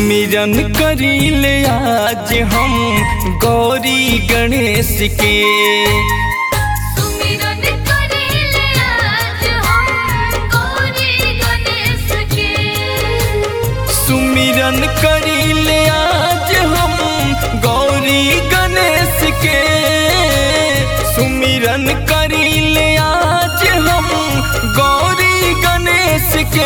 सुमिरन करीले आज हम गौरी गणेश के सुमिरन करेले आज हम गौरी गणेश के सुमिरन करीले आज हम गौरी गणेश के सुमिरन करीले आज हम गौरी गणेश के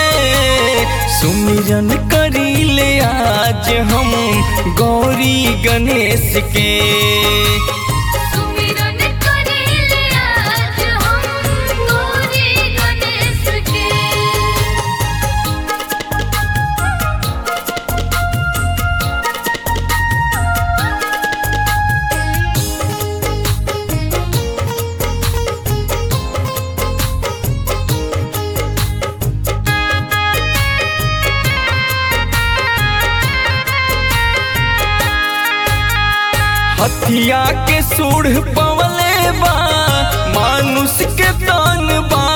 सुमिरन करीले आज हम गौरी गणेश के सुमिरन करेले आज हम गौरी गणेश के हथिया के सूढ़ पवले बा मानुष के तन बा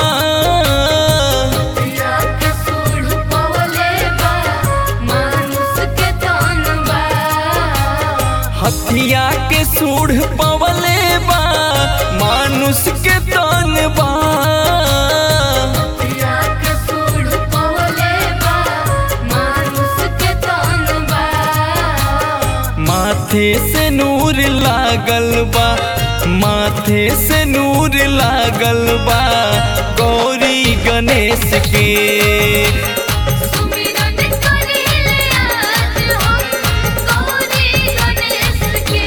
पिया के सूढ़ पवले बा मानुष के तन बा हथिया के सूढ़ पवले बा मानुष के तन बा पिया के सूढ़ पवले बा मानुष के तन बा माथे से नूर लागल बा माथे से नूर लागल बा गौरी गणेश के सुमिरन करेले आज हम गौरी गणेश के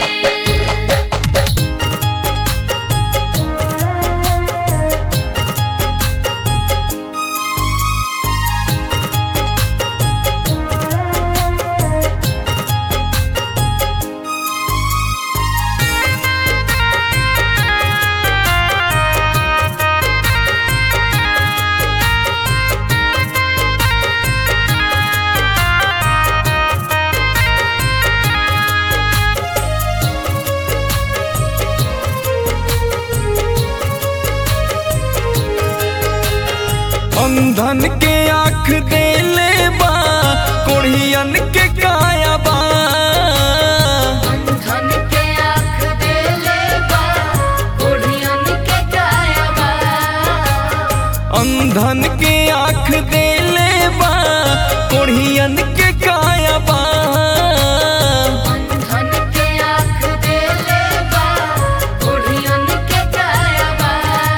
अंधन के आँख देले बा कोढ़ियन के काया बा धन के आँख देले बा कोढ़ियन के काया बा अंधन के आँख देले बा कोढ़ियन के काया बा धन के आँख देले बा कोढ़ियन के काया बा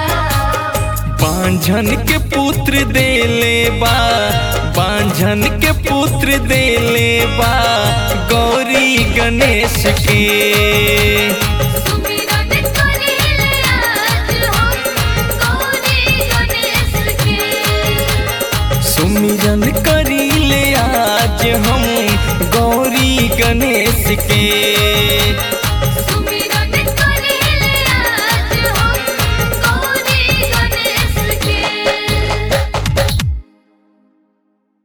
बांझन के पुत्र देले बा बांझन के पुत्र देले बा गौरी गणेश के